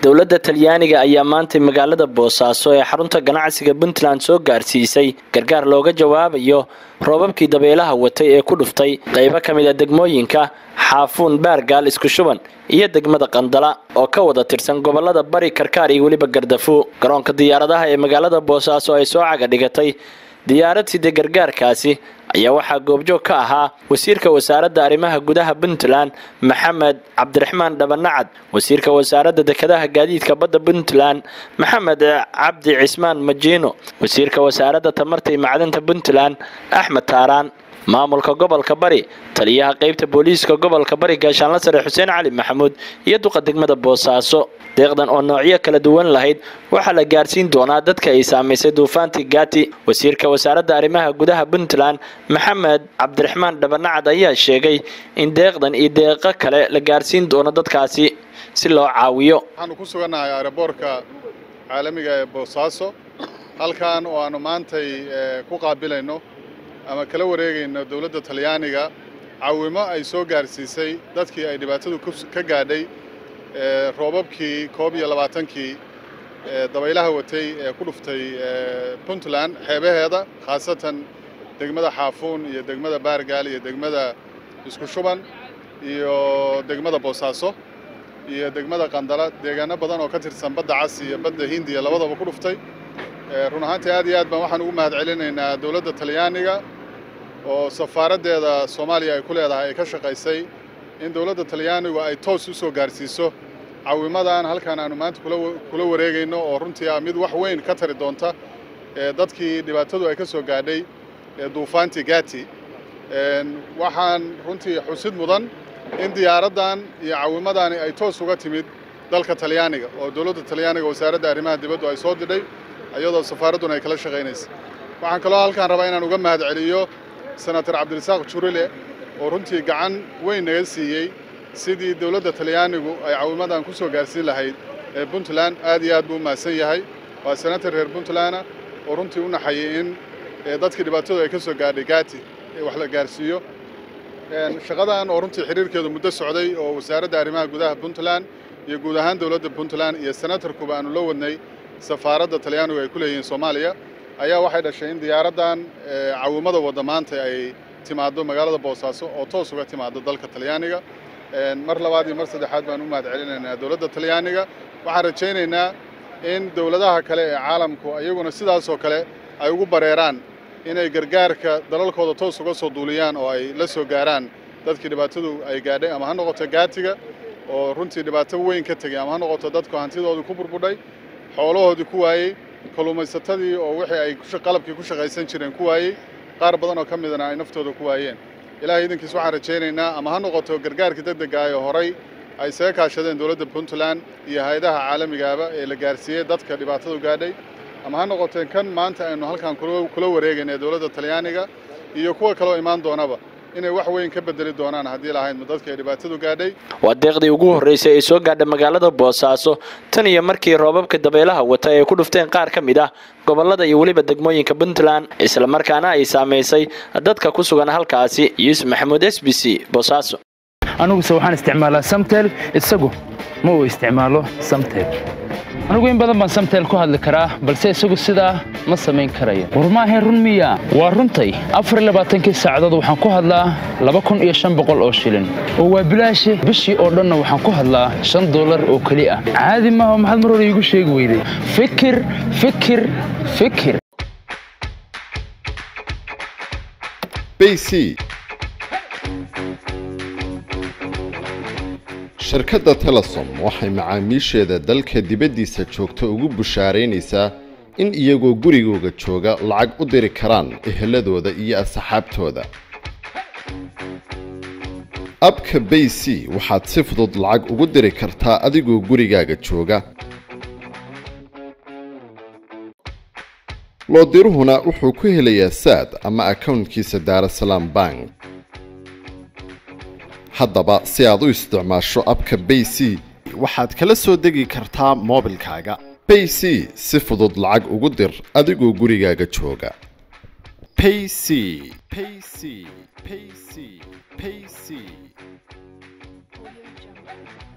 dowladda talyaaniga ayaa maantay magaalada boosaaso ee xarunta ganacsiga puntland soo gaarsiisay gargaar looga jawaabayo roobabkii dabeelaha watay ee ku dhuftay qaybo ka mid a degmooyinka xaafuun baargaal isku shuban iyo degmada qandala oo ka wada tirsan gobolada bari karkaar iyo weliba gardafu garoonka diyaaradaha ee magaalada boosaaso ay soo caga dhigatay diyaarad sida gargaarkaasi ayaa waxaa goobjoog ka ahaa wasiirka wasaaradda arrimaha gudaha puntland maxamed cabdiraxmaan dhabanacad wasiirka wasaaradda dekedaha gaadiidka badda puntland maxamed cabdi cismaan majiino wasiirka wasaaradda tamarta iyo macdanta puntland axmed taaraan maamulka gobolka bari taliyaha qaybta booliiska gobolka bari gaashaanla sare xuseen cali maxamuud iyo duqa degmada boosaaso deeqdan oo noocyo kala duwan lahayd waxaa la gaarsiin doonaa dadka ay saamaysay duufaantii gaati wasiirka wasaaradda arrimaha gudaha puntland maxamed cabdiraxmaan dhabanacad ayaa sheegay in deeqdan iyo deeqo kale la gaarsiin doono dadkaasi si loo caawiyo waxaanu ku sugannahay aeroboortka caalamiga ee boosaaso halkan oo aanu maantay ku qaabilayno ama kala wareegayno dowladda talyaaniga caawimo ay soo gaarsiisay dadkii ay dhibaatadu ka gaadhay roobabkii koob iyo labaatankii dabaylaha watay ee ku dhuftay puntland xeebaheeda khaasatan degmada xaafuun iyo degmada baargaal iyo degmada isku shuban iyo degmada boosaaso iyo degmada qandala deegaano badan oo ka tirsan badda cas iyo badda hindiya labadaba ku dhuftay run ahaantii aad iyo aad baan waxaan ugu mahad celinaynaa dowladda talyaaniga oo safaaraddeeda soomaaliya ay ku leedahay ay ka shaqaysay in dowladda talyaanigu ay toos u soo gaarsiiso caawimadan halkan aanu maanta kula wareegayno oo runtii ah mid wax weyn ka tari doonta dadkii dhibaatadu ay ka soo gaadhay duufaantii gaati waxaan runtii xusid mudan in diyaaraddan iyo caawimadani ay toos uga timid dalka talyaaniga oo dowladda talyaaniga wasaaradda arrimaha dibaddu ay soo didhay iyadoo safaaradduna ay kala shaqaynaysa waxaan kaloo halkaan rabaa inaan uga mahad celiyo senator cabdirasaaq jurile oo runtii gacan weyn naga siiyey sidii dowladda talyaanigu ay caawimadan ku soo gaarsiin lahayd ee puntland aad iyo aad buu u mahadsan yahay waa senator reer puntlanda oo runtii u naxayay in dadkii dhibaatadu ay ka soo gaadhay gaati wax la gaarsiiyo shaqadan oo runtii xiriirkeedu muddo socday oo wasaaradda arrimaha gudaha puntland iyo guud ahaan dowladda puntland iyo senatorkuba aanu la wadnay safaaradda talyaanigu ay ku leeyihiin soomaaliya ayaa waxay dhashay in diyaaraddan caawimada wadda maanta ay timaaddo magaalada boosaaso oo toos uga timaaddo dalka talyaaniga mar labaad iyo mar saddexaad baan u mahad celinaynaa dowladda talyaaniga waxaan rajaynaynaa in dowladaha kale ee caalamku iyaguna sidaasoo kale ay ugu bareeraan inay gargaarka dalalkooda toos uga soo duuliyaan oo ay la soo gaaraan dadkii dhibaatadu ay gaadhay ama ha noqoto gaatiga oo runtii dhibaato weyn ka tegay ama ha noqoto dadku hantidoodii ku burbudhay xoolahoodii ku waayey kalluumaysatadii oo wixii ay qalabkii ku shaqaysan jireen ku waayey qaar badan oo ka midana ay naftooda ku waayeen ilaahay idankiis waxaan rajaynaynaa ama ha noqoto gargaarkii degdega ah ee horay ay isaga kaashadeen dowladda puntland iyo hay-adaha caalamigaaba ee la gaarsiiyey dadka dhibaatadu gaadhay ama ha noqoteen kan maanta aynu halkan kula wareegayna ee dowladda talyaaniga iyo kuwa kaloo imaan doonaba inay wax weyn ka bedeli doonaan haddii lahaydma dadka ay dhibaatadu gaadhay waa deeqdii ugu horreysay ay soo gaadha magaalada boosaaso tan iyo markii roobabka dabeelaha wata ay ku dhufteen qaar ka mid ah gobolada iyo weliba degmooyinka puntland islamarkaana ay saamaysay dadka ku sugan halkaasi yuusuf maxamuud s b c boosaaso aniguse waxaan isticmaalaa samtel isagu ma uu isticmaalo samtel anigu in badan baan samtel ku hadli karaa balse isagu sidaa ma samayn karayo war maahayn run miya waa runtay afarlabaaatankii saacadood waxaan ku hadlaa laba kun iyo shan boqol oo shilin oo waa bilaashi bishii oo dhanna waxaan ku hadlaa shan dollar oo keli ah caadi maaha maxaad mar hore iigu sheegi weyday fikir fikir fikir bc shirkadda telesom waxay macaamiisheeda dalka dibaddiisa joogta ugu bushaaraynaysaa in iyagoo gurigooga jooga lacag u diri karaan eheladooda iyo asxaabtooda abka bay c waxaad si fudud lacag ugu diri kartaa adigoo gurigaaga jooga loodiruhuna wuxuu ku helayaa saad ama akawntkiisa daarasalaam bank haddaba si aad u isticmaasho abka bay c waxaad kala soo degi kartaa moobilkaaga bay c si fudud lacag ugu dir adigoo gurigaaga jooga payc payc payc payc